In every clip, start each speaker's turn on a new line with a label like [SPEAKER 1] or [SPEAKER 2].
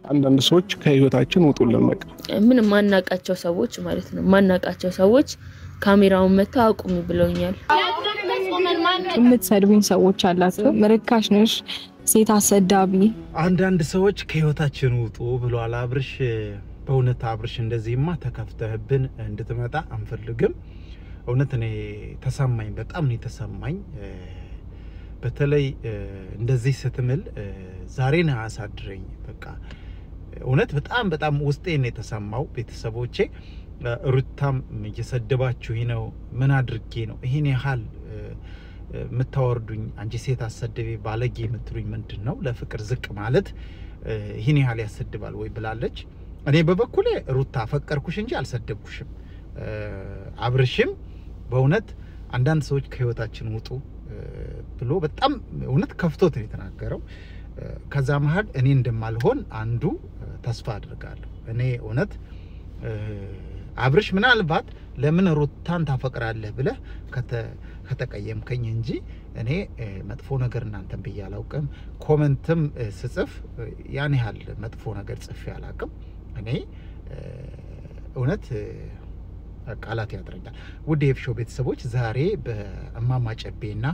[SPEAKER 1] አንዳንድ ሰዎች ከህይወታችን ውጡልን። በቃ
[SPEAKER 2] ምን ማናቃቸው ሰዎች ማለት ነው ማናቃቸው ሰዎች ካሜራውን መጥተው አቁሚ ብለውኛል።
[SPEAKER 3] የምትሰድቡኝ ሰዎች አላችሁ። ርካሽ ነሽ፣ ሴት አሰዳቢ።
[SPEAKER 4] አንዳንድ ሰዎች ከህይወታችን ውጡ ብሏል አብርሽ። በእውነት አብርሽ እንደዚህማ ተከፍተህብን እንድትመጣ አንፈልግም። እውነት እኔ ተሰማኝ፣ በጣም ነው የተሰማኝ። በተለይ እንደዚህ ስትምል ዛሬን አያሳድረኝ። በቃ እውነት በጣም በጣም ውስጤ ነው የተሰማው። ቤተሰቦቼ ሩታም እየሰደባችሁኝ ነው፣ ምን አድርጌ ነው ይህን ያህል የምታወርዱኝ? አንቺ ሴት አሰደቤ ባለጌ የምትሉኝ ምንድን ነው? ለፍቅር ዝቅ ማለት ይህን ያህል ያሰድባል ወይ ብላለች። እኔ በበኩሌ ሩታ አፈቀርኩሽ እንጂ አልሰደብኩሽም። አብርሽም በእውነት አንዳንድ ሰዎች ከህይወታችን ውጡ ብሎ በጣም እውነት ከፍቶት ነው የተናገረው። ከዛ መሀል እኔ እንደማልሆን አንዱ ተስፋ አድርጋለሁ። እኔ እውነት አብርሽ ምናልባት ለምን ሩታን ታፈቅራለህ ብለህ ከተቀየምከኝ እንጂ እኔ መጥፎ ነገር እናንተን ብዬ አላውቅም። ኮመንትም ስጽፍ ያን ያህል መጥፎ ነገር ጽፌ አላውቅም። እኔ እውነት ቃላት ያጥረኛል። ውድ የኤፍሾው ቤተሰቦች ዛሬ በእማማ ጨቤና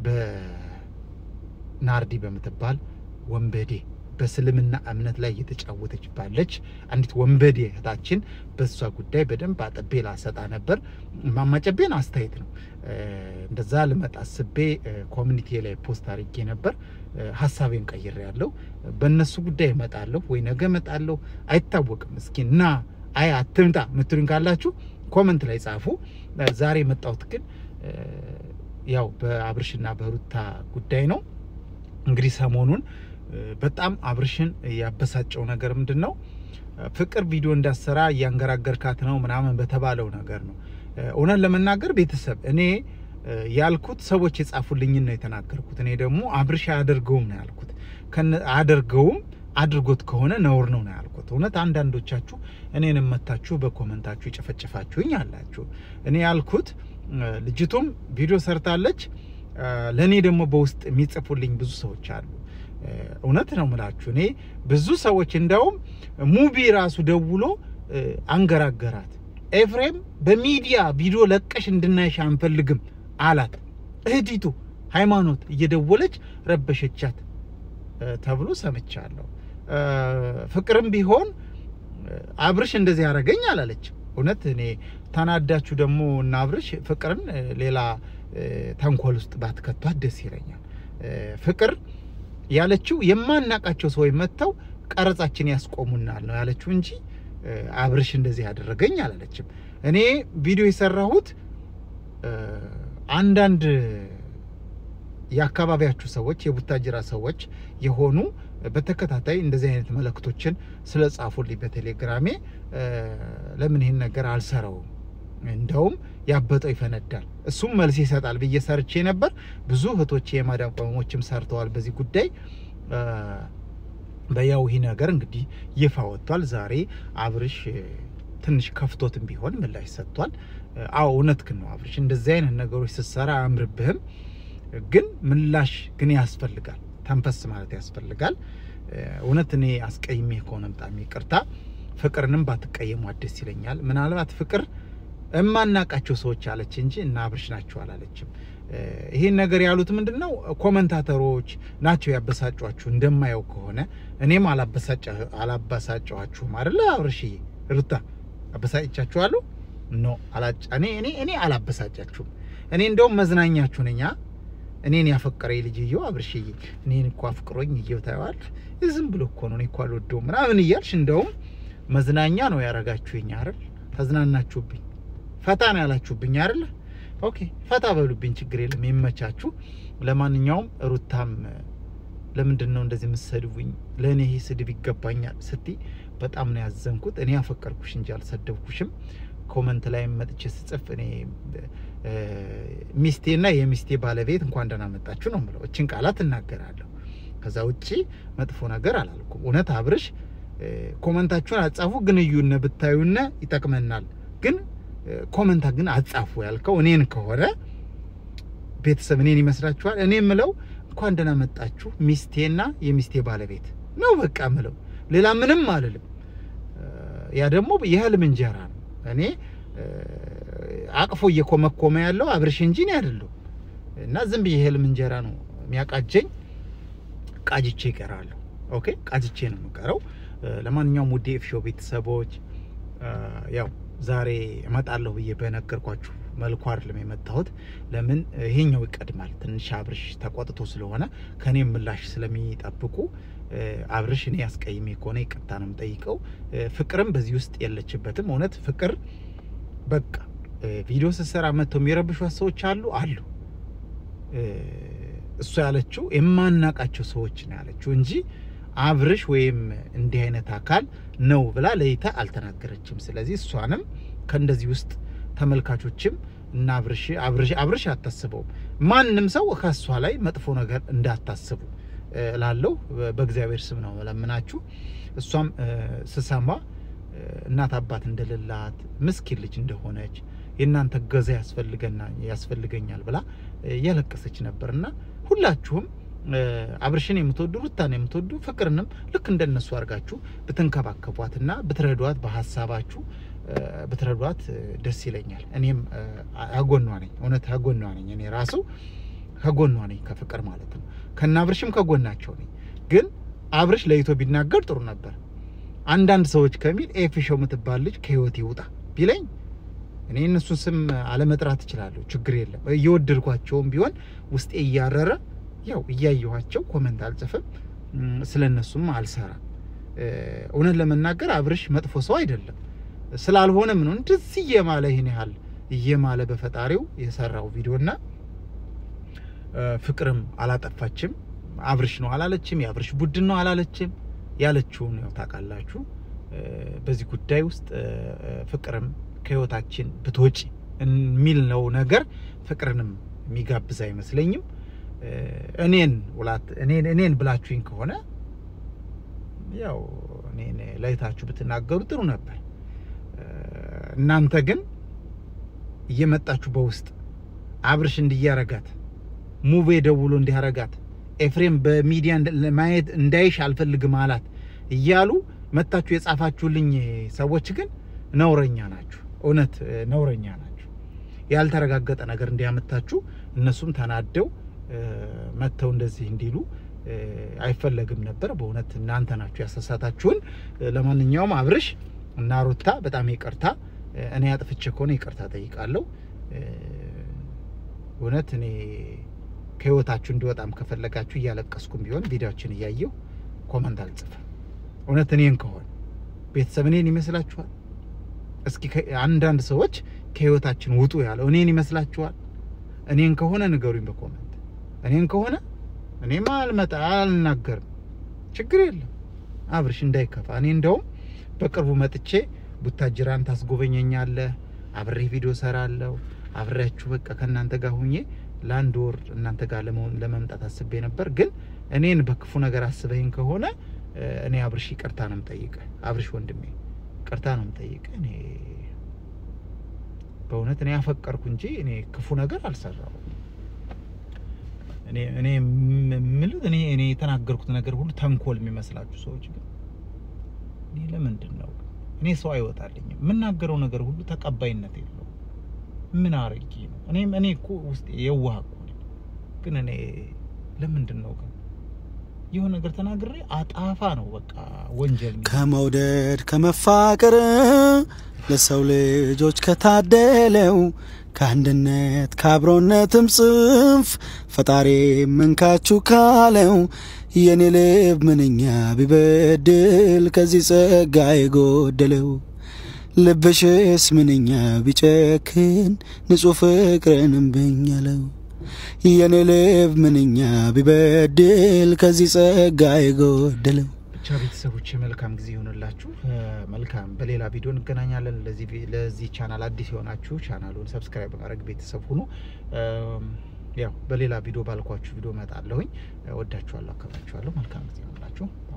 [SPEAKER 4] በናርዲ በምትባል ወንበዴ በእስልምና እምነት ላይ እየተጫወተች ባለች አንዲት ወንበዴ እህታችን በእሷ ጉዳይ በደንብ አጥቤ ላሰጣ ነበር። እማማ ጨቤን አስተያየት ነው እንደዛ ልመጣ አስቤ ኮሚኒቲ ላይ ፖስት አድርጌ ነበር። ሀሳቤን ቀይሬ ያለው በእነሱ ጉዳይ እመጣለሁ ወይ ነገ እመጣለሁ አይታወቅም። እስኪ እና አይ አትምጣ ምትሉኝ ካላችሁ ኮመንት ላይ ጻፉ። ዛሬ የመጣሁት ግን ያው በአብርሽና በሩታ ጉዳይ ነው። እንግዲህ ሰሞኑን በጣም አብርሽን ያበሳጨው ነገር ምንድን ነው? ፍቅር ቪዲዮ እንዳሰራ እያንገራገርካት ነው ምናምን በተባለው ነገር ነው። እውነት ለመናገር ቤተሰብ እኔ ያልኩት ሰዎች የጻፉልኝን ነው የተናገርኩት። እኔ ደግሞ አብርሽ አያደርገውም ነው ያልኩት። አያደርገውም አድርጎት ከሆነ ነውር ነው ነው ያልኩት። እውነት አንዳንዶቻችሁ እኔንም መታችሁ በኮመንታችሁ የጨፈጨፋችሁኝ አላችሁ። እኔ ያልኩት ልጅቱም ቪዲዮ ሰርታለች። ለእኔ ደግሞ በውስጥ የሚጽፉልኝ ብዙ ሰዎች አሉ። እውነት ነው ምላችሁ። እኔ ብዙ ሰዎች እንደውም ሙቢ ራሱ ደውሎ አንገራገራት። ኤፍሬም በሚዲያ ቪዲዮ ለቀሽ እንድናይሽ አንፈልግም አላት። እህቲቱ ሃይማኖት እየደወለች ረበሸቻት ተብሎ ሰምቻለሁ። ፍቅርም ቢሆን አብርሽ እንደዚህ ያደረገኝ አላለች። እውነት እኔ ተናዳችሁ ደግሞ እና አብርሽ ፍቅርን ሌላ ተንኮል ውስጥ ባትከቷት ደስ ይለኛል። ፍቅር ያለችው የማናቃቸው ሰዎች መጥተው ቀረጻችን ያስቆሙናል ነው ያለችው እንጂ አብርሽ እንደዚህ ያደረገኝ አላለችም። እኔ ቪዲዮ የሰራሁት አንዳንድ የአካባቢያችሁ ሰዎች የቡታጅራ ሰዎች የሆኑ በተከታታይ እንደዚህ አይነት መልእክቶችን ስለ ጻፉልኝ በቴሌግራሜ ለምን ይህን ነገር አልሰራውም እንደውም ያበጠው ይፈነዳል እሱም መልስ ይሰጣል ብዬ ሰርቼ ነበር። ብዙ እህቶች የማዳም ቅመሞችም ሰርተዋል በዚህ ጉዳይ። በያው ይህ ነገር እንግዲህ ይፋ ወጥቷል። ዛሬ አብርሽ ትንሽ ከፍቶትም ቢሆን ምላሽ ሰጥቷል። አዎ እውነት ግን ነው አብርሽ፣ እንደዚህ አይነት ነገሮች ስትሰራ አያምርብህም፣ ግን ምላሽ ግን ያስፈልጋል። ተንፈስ ማለት ያስፈልጋል። እውነት እኔ አስቀይሜ ከሆነ በጣም ይቅርታ። ፍቅርንም ባትቀየሙ ደስ ይለኛል። ምናልባት ፍቅር እማናቃቸው ሰዎች አለች እንጂ እና አብርሽ ናቸው አላለችም። ይህን ነገር ያሉት ምንድን ነው ኮመንታተሮች ናቸው ያበሳጯችሁ። እንደማየው ከሆነ እኔም አላበሳጨኋችሁም አይደለ? አብርሽዬ፣ ሩታ አበሳጭቻችኋለሁ? ኖ እኔ እኔ እኔ አላበሳጫችሁም። እኔ እንደውም መዝናኛችሁ ነኝ። እኔን ያፈቀረ ልጅየው አብርሽዬ፣ እኔን እኮ አፍቅሮኝ እየው ታየዋል። ዝም ብሎ እኮ ነው እኔ እኮ አልወደውም ምናምን እያልሽ እንደውም መዝናኛ ነው ያረጋችሁኝ አይደል? ተዝናናችሁብኝ ፈታ ነው ያላችሁብኝ አይደለ? ኦኬ ፈታ በሉብኝ፣ ችግር የለም ይመቻችሁ። ለማንኛውም ሩታም ለምንድን ነው እንደዚህ የምትሰድቡኝ? ለእኔ ይሄ ስድብ ይገባኛል ስትይ በጣም ነው ያዘንኩት። እኔ ያፈቀርኩሽ እንጂ አልሰደብኩሽም። ኮመንት ላይ መጥቼ ስጽፍ እኔ ሚስቴና የሚስቴ ባለቤት እንኳን ደህና መጣችሁ ነው የምለው። እችን ቃላት እናገራለሁ። ከዛ ውጪ መጥፎ ነገር አላልኩም። እውነት አብርሽ ኮመንታችሁን አጻፉ፣ ግን እዩነ ብታዩነ ይጠቅመናል ግን ኮመንታ ግን አጻፉ ያልከው እኔን ከሆነ ቤተሰብ እኔን ይመስላችኋል? እኔ የምለው እንኳን ደህና መጣችሁ ሚስቴና የሚስቴ ባለቤት ነው በቃ ምለው። ሌላ ምንም አልልም። ያ ደግሞ የህልም እንጀራ ነው። እኔ አቅፎ እየኮመኮመ ያለው አብርሽ እንጂ እኔ አይደለሁም። እና ዝም ብዬ የህልም እንጀራ ነው የሚያቃጀኝ። ቃጅቼ ይቀራለሁ። ኦኬ ቃጅቼ ነው የምቀረው። ለማንኛውም ውድ ኤፍሾ ቤተሰቦች ያው ዛሬ እመጣለሁ ብዬ በነገርኳችሁ መልኩ አይደለም የመጣሁት። ለምን ይሄኛው ይቀድማል። ትንሽ አብርሽ ተቆጥቶ ስለሆነ ከኔም ምላሽ ስለሚጠብቁ አብርሽ እኔ ያስቀይሜ ከሆነ ይቅርታ ነው የምጠይቀው። ፍቅርም በዚህ ውስጥ የለችበትም። እውነት ፍቅር በቃ ቪዲዮ ስትሰራ መጥተው የሚረብሿት ሰዎች አሉ አሉ። እሷ ያለችው የማናቃቸው ሰዎች ነው ያለችው እንጂ አብርሽ ወይም እንዲህ አይነት አካል ነው ብላ ለይታ አልተናገረችም። ስለዚህ እሷንም ከእንደዚህ ውስጥ ተመልካቾችም እና አብርሽ አብርሽ አብርሽ አታስበውም። ማንም ሰው ከእሷ ላይ መጥፎ ነገር እንዳታስቡ ላለው በእግዚአብሔር ስም ነው ለምናችሁ። እሷም ስሰማ እናት አባት እንደሌላት ምስኪን ልጅ እንደሆነች የእናንተ ገዛ ያስፈልገኛል ብላ እያለቀሰች ነበር እና ሁላችሁም አብርሽን የምትወዱ ሩታን የምትወዱ ፍቅርንም ልክ እንደነሱ አድርጋችሁ ብትንከባከቧትና ብትረዷት በሀሳባችሁ ብትረዷት ደስ ይለኛል። እኔም አጎኗ ነኝ፣ እውነት አጎኗ ነኝ። እኔ ራሱ ከጎኗ ነኝ፣ ከፍቅር ማለት ነው። ከነ አብርሽም ከጎናቸው ነኝ። ግን አብርሽ ለይቶ ቢናገር ጥሩ ነበር። አንዳንድ ሰዎች ከሚል ኤፊሾው የምትባል ልጅ ከህይወት ይውጣ ቢለኝ እኔ እነሱን ስም አለመጥራት እችላለሁ፣ ችግር የለም። እየወደድኳቸውም ቢሆን ውስጤ እያረረ ያው እያየኋቸው ኮመንት አልጽፍም፣ ስለ እነሱም አልሰራም። እውነት ለመናገር አብርሽ መጥፎ ሰው አይደለም። ስላልሆነም ነው እንደዚህ እየማለ ይህን ያህል እየማለ በፈጣሪው የሰራው ቪዲዮና ፍቅርም አላጠፋችም። አብርሽ ነው አላለችም፣ የአብርሽ ቡድን ነው አላለችም። ያለችውን ያው ታውቃላችሁ። በዚህ ጉዳይ ውስጥ ፍቅርም ከህይወታችን ብትወጪ የሚል ነው ነገር ፍቅርንም የሚጋብዝ አይመስለኝም። እኔን ውላት እኔን እኔን ብላችሁኝ ከሆነ ያው እኔን ለይታችሁ ብትናገሩ ጥሩ ነበር። እናንተ ግን እየመጣችሁ በውስጥ አብርሽ እንዲያረጋት ሙቤ ደውሎ እንዲያረጋት ኤፍሬም በሚዲያ ማየት እንዳይሽ አልፈልግም አላት እያሉ መታችሁ የጻፋችሁልኝ ሰዎች ግን ነውረኛ ናችሁ። እውነት ነውረኛ ናችሁ። ያልተረጋገጠ ነገር እንዲያመታችሁ እነሱም ተናደው መጥተው እንደዚህ እንዲሉ አይፈለግም ነበር። በእውነት እናንተ ናችሁ ያሳሳታችሁን። ለማንኛውም አብርሽ እና ሩታ በጣም ይቅርታ። እኔ አጥፍቼ ከሆነ ይቅርታ ጠይቃለሁ። እውነት እኔ ከህይወታችሁ እንዲወጣም ከፈለጋችሁ እያለቀስኩም ቢሆን ቪዲዮችን እያየው ኮመንት አልጽፍም። እውነት እኔን ከሆነ ቤተሰብ እኔን ይመስላችኋል? እስኪ አንዳንድ ሰዎች ከህይወታችን ውጡ ያለው እኔን ይመስላችኋል? እኔን ከሆነ ንገሩኝ በኮመንት። እኔን ከሆነ እኔማ አልመጣ አልናገርም፣ ችግር የለም አብርሽ እንዳይከፋ። እኔ እንደውም በቅርቡ መጥቼ ቡታጅራን ታስጎበኘኛለህ፣ አብሬ ቪዲዮ ሰራለሁ፣ አብሬያችሁ በቃ ከእናንተ ጋር ሁኜ ለአንድ ወር እናንተ ጋር ለመምጣት አስቤ ነበር። ግን እኔን በክፉ ነገር አስበኝ ከሆነ እኔ አብርሽ ይቅርታ ነው የምጠይቅህ። አብርሽ ወንድሜ ይቅርታ ነው የምጠይቅህ። እኔ በእውነት እኔ ያፈቀርኩ እንጂ እኔ ክፉ ነገር አልሰራሁም። እኔ እኔ የምልህ እኔ እኔ የተናገርኩት ነገር ሁሉ ተንኮል የሚመስላችሁ ሰዎች ግን እኔ ለምንድን ነው እኔ ሰው አይወጣልኝም። የምናገረው ነገር ሁሉ ተቀባይነት የለውም። ምን አርጌ ነው? እኔ እኔ እኮ ውስጥ የዋህ እኮ ነኝ። ግን እኔ ለምንድን ነው ግን የሆነ ነገር ተናግሬ አጣፋ ነው በቃ ወንጀል
[SPEAKER 5] ከመውደድ ከመፋቀር ለሰው ልጆች ከታደለው ከአንድነት ከአብሮነትም ጽንፍ ፈጣሪ መንካችሁ ካለው የኔ ልብ ምንኛ ቢበድል ከዚህ ጸጋ የጎደለው ልብሽስ ምንኛ ቢጨክን ንጹሕ ፍቅርን እምብኝ አለው የኔ ልብ ምንኛ ቢበድል ከዚህ ጸጋ የጎደለው
[SPEAKER 4] ብቻ ቤተሰቦች መልካም ጊዜ ይሆንላችሁ። መልካም በሌላ ቪዲዮ እንገናኛለን። ለዚህ ቻናል አዲስ የሆናችሁ ቻናሉን ሰብስክራይብ በማድረግ ቤተሰብ ሁኑ። ያው በሌላ ቪዲዮ ባልኳችሁ ቪዲዮ እመጣለሁኝ። ወዳችኋለሁ፣ አከብራችኋለሁ። መልካም ጊዜ ይሆንላችሁ።